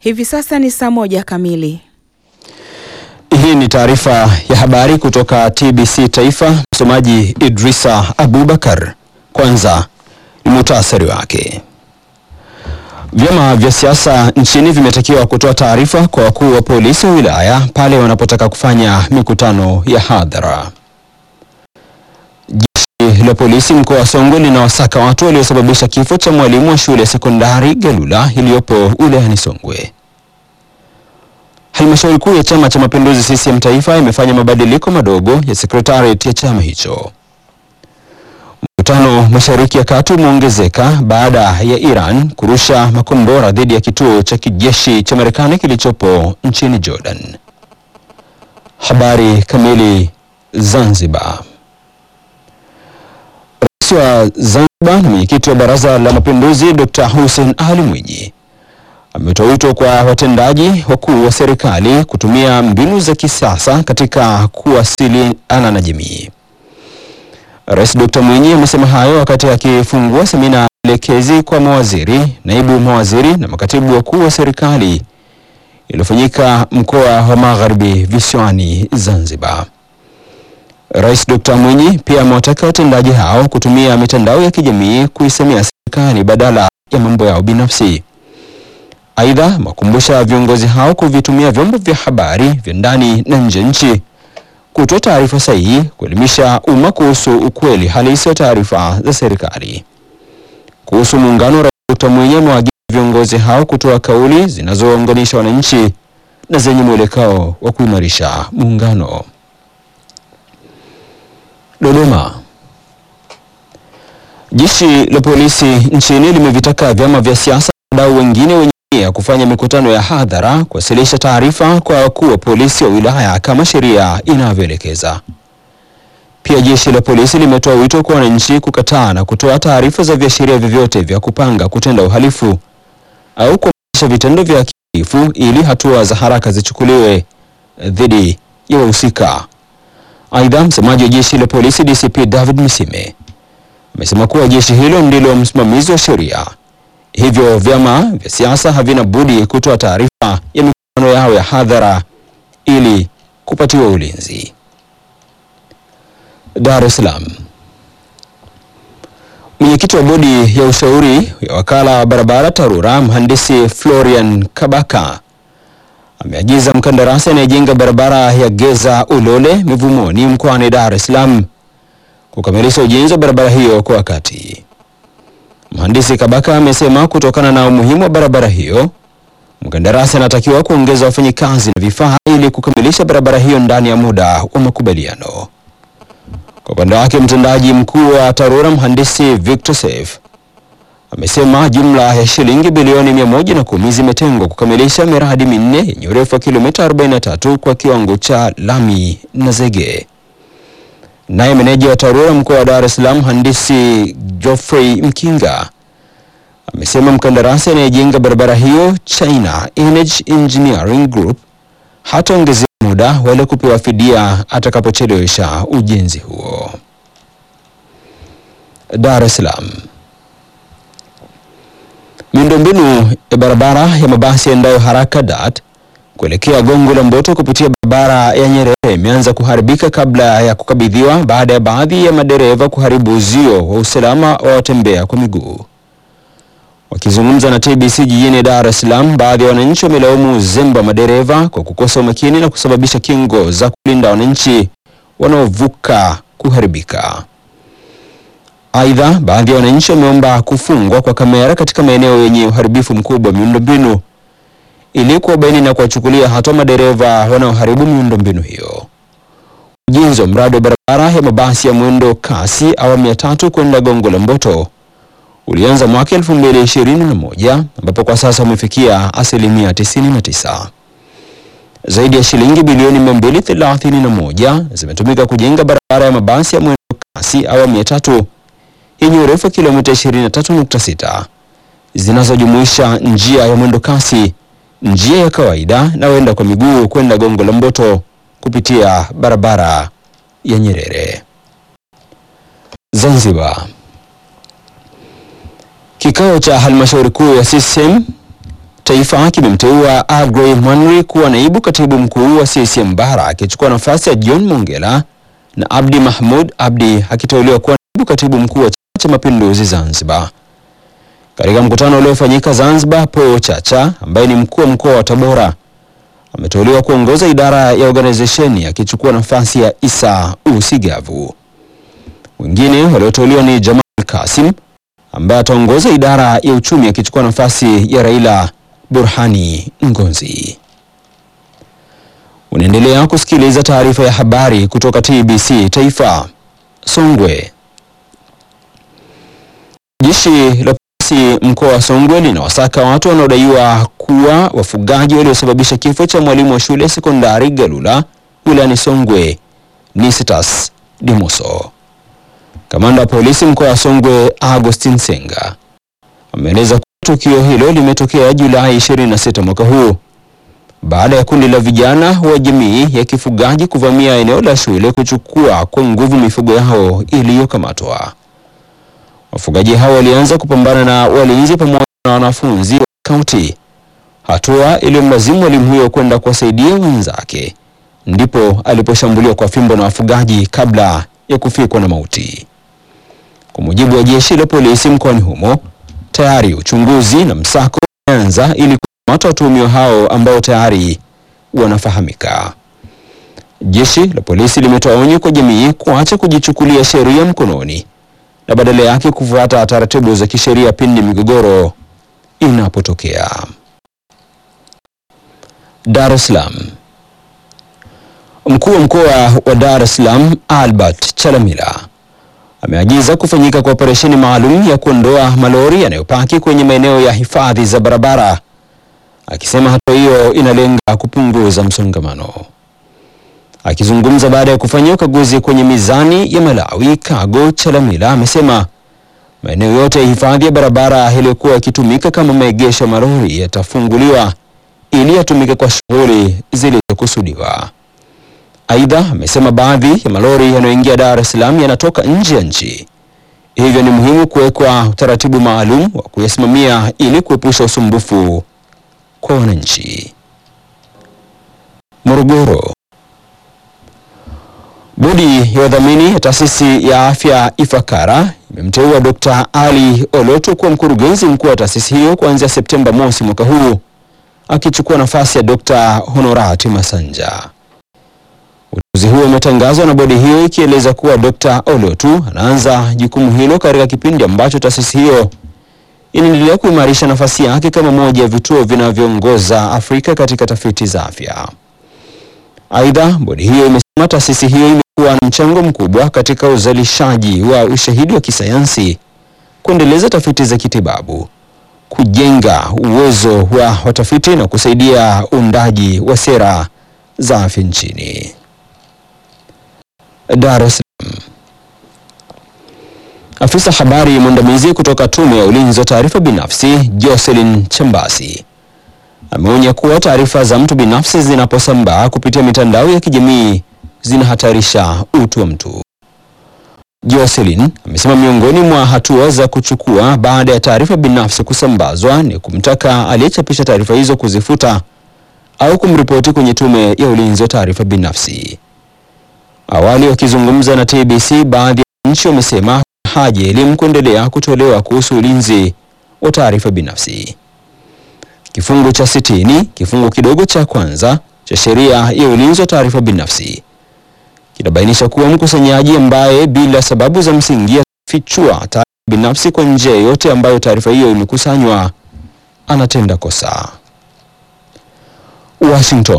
Hivi sasa ni saa moja kamili. Hii ni taarifa ya habari kutoka TBC Taifa. Msomaji Idrisa Abubakar. Kwanza ni muhtasari wake. Vyama vya siasa nchini vimetakiwa kutoa taarifa kwa wakuu wa polisi wa wilaya pale wanapotaka kufanya mikutano ya hadhara. Jeshi la polisi mkoa wa Songwe linawasaka watu waliosababisha kifo cha mwalimu wa shule ya sekondari Galula iliyopo wilayani Songwe. Halmashauri kuu ya Chama cha Mapinduzi CCM Taifa imefanya mabadiliko madogo ya sekretariat ya chama hicho. Mvutano Mashariki ya Kati umeongezeka baada ya Iran kurusha makombora dhidi ya kituo cha kijeshi cha Marekani kilichopo nchini Jordan. Habari kamili. Zanzibar. Rais wa Zanzibar na mwenyekiti wa Baraza la Mapinduzi Dr. Hussein Ali Mwinyi ametoa wito kwa watendaji wakuu wa serikali kutumia mbinu za kisasa katika kuwasiliana na jamii. Rais Dr. Mwinyi amesema hayo wakati akifungua semina elekezi kwa mawaziri, naibu mawaziri na makatibu wakuu wa serikali iliyofanyika mkoa wa Magharibi visiwani Zanzibar. Rais Dr. Mwinyi pia amewataka watendaji hao kutumia mitandao ya kijamii kuisemea serikali badala ya mambo yao binafsi. Aidha, amewakumbusha viongozi hao kuvitumia vyombo vya habari vya ndani na nje nchi kutoa taarifa sahihi, kuelimisha umma kuhusu ukweli halisi wa taarifa za serikali. Kuhusu muungano, Rais Dr. Mwinyi amewaagiza viongozi hao kutoa kauli zinazounganisha wananchi na zenye mwelekeo wa kuimarisha muungano. Dodoma. Jeshi la polisi nchini limevitaka vyama vya siasa na wadau wengine wenye nia kufanya mikutano ya hadhara kuwasilisha taarifa kwa wakuu wa polisi wa wilaya kama sheria inavyoelekeza. Pia jeshi la polisi limetoa wito kwa wananchi kukataa na kutoa taarifa za viashiria vyovyote vya kupanga kutenda uhalifu au kuhamasisha vitendo vya kihalifu ili hatua za haraka zichukuliwe dhidi ya wahusika. Aidha, msemaji wa jeshi la polisi DCP David Misime amesema kuwa jeshi hilo ndilo msimamizi wa sheria, hivyo vyama vya siasa havina budi kutoa taarifa ya mikutano yao ya hadhara ili kupatiwa ulinzi. Dar es Salaam. Mwenyekiti wa bodi ya ushauri ya wakala wa barabara TARURA mhandisi Florian Kabaka ameagiza mkandarasi anayejenga barabara ya Geza Ulole Mivumoni mkoani Dar es Salaam kukamilisha ujenzi wa barabara hiyo kwa wakati. Mhandisi Kabaka amesema kutokana na umuhimu wa barabara hiyo, mkandarasi anatakiwa kuongeza wafanyikazi na vifaa ili kukamilisha barabara hiyo ndani ya muda wa makubaliano. Kwa upande wake, mtendaji mkuu wa TARURA mhandisi Victor Saif amesema jumla ya shilingi bilioni mia moja na kumi zimetengwa kukamilisha miradi minne yenye urefu wa kilomita 43 kwa kiwango cha lami na zege. Naye meneja wa TARURA mkoa wa Dar es Salaam mhandisi Geoffrey Mkinga amesema mkandarasi anayejenga barabara hiyo China Energy Engineering Group hataongezea muda wala kupewa fidia atakapochelewesha ujenzi huo. Dar es Salaam. Miundombinu ya barabara ya mabasi yaendayo haraka DART kuelekea Gongo la Mboto kupitia barabara ya Nyerere imeanza kuharibika kabla ya kukabidhiwa baada ya baadhi ya madereva kuharibu uzio wa usalama wa watembea kwa miguu. Wakizungumza na TBC jijini Dar es Salaam, baadhi ya wananchi wamelaumu uzembe wa madereva kwa kukosa umakini na kusababisha kingo za kulinda wananchi wanaovuka kuharibika. Aidha, baadhi ya wananchi wameomba kufungwa kwa kamera katika maeneo yenye uharibifu mkubwa wa miundombinu ili kuwabaini na kuwachukulia hatua madereva wanaoharibu miundombinu hiyo. Ujenzi wa mradi wa barabara ya mabasi ya mwendo kasi awamu ya tatu kwenda Gongo la Mboto ulianza mwaka 2021 ambapo kwa sasa umefikia asilimia 99. Zaidi ya shilingi bilioni 231 zimetumika kujenga barabara ya mabasi ya mwendo kasi awamu ya tatu yenye urefu wa kilomita 23.6 zinazojumuisha njia ya mwendo kasi, njia ya kawaida na waenda kwa miguu kwenda Gongo la Mboto kupitia barabara ya Nyerere. Zanzibar. Kikao cha halmashauri kuu ya CCM Taifa kimemteua Agrey Mwanri kuwa naibu katibu mkuu wa CCM Bara akichukua nafasi ya John Mongela na Abdi Mahmud Abdi akiteuliwa kuwa naibu katibu mkuu wa Chama cha Mapinduzi Zanzibar. Katika mkutano uliofanyika Zanzibar, Paul Chacha ambaye ni mkuu wa mkoa wa Tabora ameteuliwa kuongoza idara ya organization akichukua nafasi ya Isa Usigavu. Wengine walioteuliwa ni Jamal Kasim ambaye ataongoza idara ya uchumi akichukua nafasi ya Raila Burhani Ngonzi. Unaendelea kusikiliza taarifa ya habari kutoka TBC Taifa. Songwe. Jeshi la polisi mkoa wa Songwe linawasaka watu wanaodaiwa kuwa wafugaji waliosababisha kifo cha mwalimu wa shule sekondari Galula wilayani Songwe, Nisitas Dimuso. Kamanda wa polisi mkoa wa Songwe Agustin Senga ameeleza kuwa tukio hilo limetokea Julai 26 mwaka huu baada ya kundi la vijana wa jamii ya kifugaji kuvamia eneo la shule kuchukua kwa nguvu mifugo yao iliyokamatwa. Wafugaji hao walianza kupambana na walinzi pamoja na wanafunzi wa kaunti, hatua iliyomlazimu mwalimu huyo kwenda kuwasaidia wenzake, ndipo aliposhambuliwa kwa fimbo na wafugaji kabla ya kufikwa na mauti. Kwa mujibu wa jeshi la polisi mkoani humo, tayari uchunguzi na msako umeanza ili kukamata watuhumiwa hao ambao tayari wanafahamika. Jeshi la polisi limetoa onyo kwa jamii kuacha kujichukulia sheria mkononi na badala yake kufuata taratibu za kisheria pindi migogoro inapotokea. Dar es Salaam. Mkuu wa mkoa wa Dar es Salaam Albert Chalamila ameagiza kufanyika kwa operesheni maalum ya kuondoa malori yanayopaki kwenye maeneo ya hifadhi za barabara, akisema hatua hiyo inalenga kupunguza msongamano. Akizungumza baada ya kufanyia ukaguzi kwenye mizani ya Malawi Cargo, Chalamila amesema maeneo yote ya hifadhi ya barabara yaliyokuwa yakitumika kama maegesho ya malori yatafunguliwa ili yatumike kwa shughuli zilizokusudiwa. Aidha, amesema baadhi ya malori yanayoingia Dar es Salaam yanatoka nje ya nchi, hivyo ni muhimu kuwekwa utaratibu maalum wa kuyasimamia ili kuepusha usumbufu kwa wananchi. Morogoro. Bodi ya wadhamini ya taasisi ya afya Ifakara imemteua Dr. Ali Olotu kuwa mkurugenzi mkuu wa taasisi hiyo kuanzia Septemba mosi mwaka huu akichukua nafasi ya Dr. Honorati Masanja. Uteuzi huo umetangazwa na bodi hiyo ikieleza kuwa Dr. Olotu anaanza jukumu hilo katika kipindi ambacho taasisi hiyo inaendelea kuimarisha nafasi yake kama moja ya vituo vinavyoongoza Afrika katika tafiti za afya. Aidha, bodi hiyo imesema taasisi hiyo imekuwa na mchango mkubwa katika uzalishaji wa ushahidi wa kisayansi, kuendeleza tafiti za kitibabu, kujenga uwezo wa watafiti na kusaidia uundaji wa sera za afya nchini. Dar es Salaam. Afisa habari mwandamizi kutoka Tume ya Ulinzi wa Taarifa Binafsi, Jocelyn Chambasi ameonya kuwa taarifa za mtu binafsi zinaposambaa kupitia mitandao ya kijamii zinahatarisha utu wa mtu. Jocelyn amesema miongoni mwa hatua za kuchukua baada ya taarifa binafsi kusambazwa ni kumtaka aliyechapisha taarifa hizo kuzifuta au kumripoti kwenye Tume ya Ulinzi wa Taarifa Binafsi. Awali wakizungumza na TBC, baadhi ya nchi wamesema haja ya elimu kuendelea kutolewa kuhusu ulinzi wa taarifa binafsi. Kifungu cha sitini kifungu kidogo cha kwanza cha sheria ya ulinzi wa taarifa binafsi kinabainisha kuwa mkusanyaji ambaye bila sababu za msingi atafichua taarifa binafsi kwa njia yoyote ambayo taarifa hiyo imekusanywa anatenda kosa. Washington.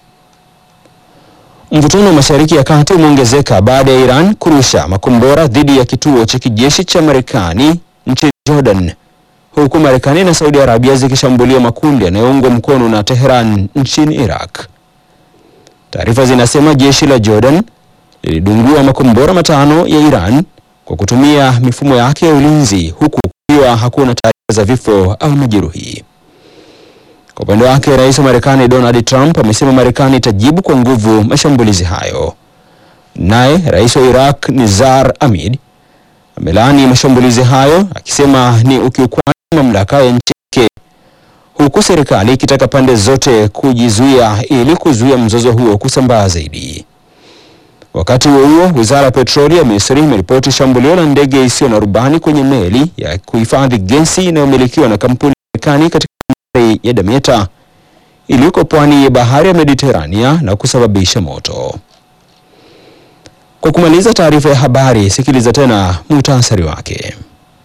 Mvutano wa Mashariki ya Kati umeongezeka baada ya Iran kurusha makombora dhidi ya kituo cha kijeshi cha Marekani nchini Jordan, huku Marekani na Saudi Arabia zikishambulia makundi yanayoungwa mkono na Tehran nchini Iraq. Taarifa zinasema jeshi la Jordan lilidungua makombora matano ya Iran kwa kutumia mifumo yake ya ulinzi huku kukiwa hakuna taarifa za vifo au majeruhi. Kwa upande wake, rais wa Marekani Donald Trump amesema Marekani itajibu kwa nguvu mashambulizi hayo. Naye rais wa Iraq Nizar Hamid amelaani mashambulizi hayo akisema ni ukiukwaji wa mamlaka ya nchi yake, huku serikali ikitaka pande zote kujizuia ili kuzuia mzozo huo kusambaa zaidi. Wakati huo huo, wizara ya petroli ya Misri imeripoti shambulio la ndege isiyo na rubani kwenye meli ya kuhifadhi gesi inayomilikiwa na kampuni ya Marekani katika bandari ya Damietta iliyoko pwani ya bahari ya Mediterania na kusababisha moto. Kwa kumaliza taarifa ya habari, sikiliza tena muhtasari wake.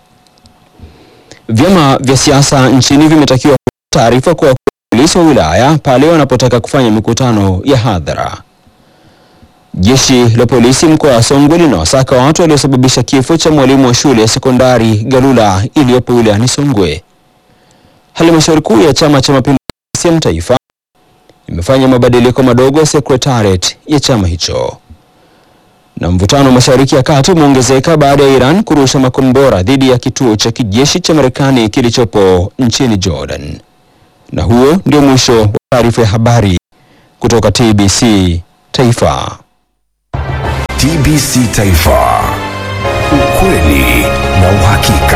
Vyama vya siasa nchini vimetakiwa kutoa taarifa kwa polisi wa wilaya pale wanapotaka kufanya mikutano ya hadhara. Jeshi la polisi mkoa wa Songwe linawasaka watu waliosababisha kifo cha mwalimu wa shule ya sekondari Galula iliyopo wilayani Songwe. Halmashauri kuu ya Chama cha Mapinduzi CCM Taifa imefanya mabadiliko madogo ya sekretariat ya chama hicho. Na mvutano mashariki ya kati umeongezeka baada ya Iran kurusha makombora dhidi ya kituo cha kijeshi cha Marekani kilichopo nchini Jordan. Na huo ndio mwisho wa taarifa ya habari kutoka TBC Taifa. TBC Taifa, ukweli na uhakika.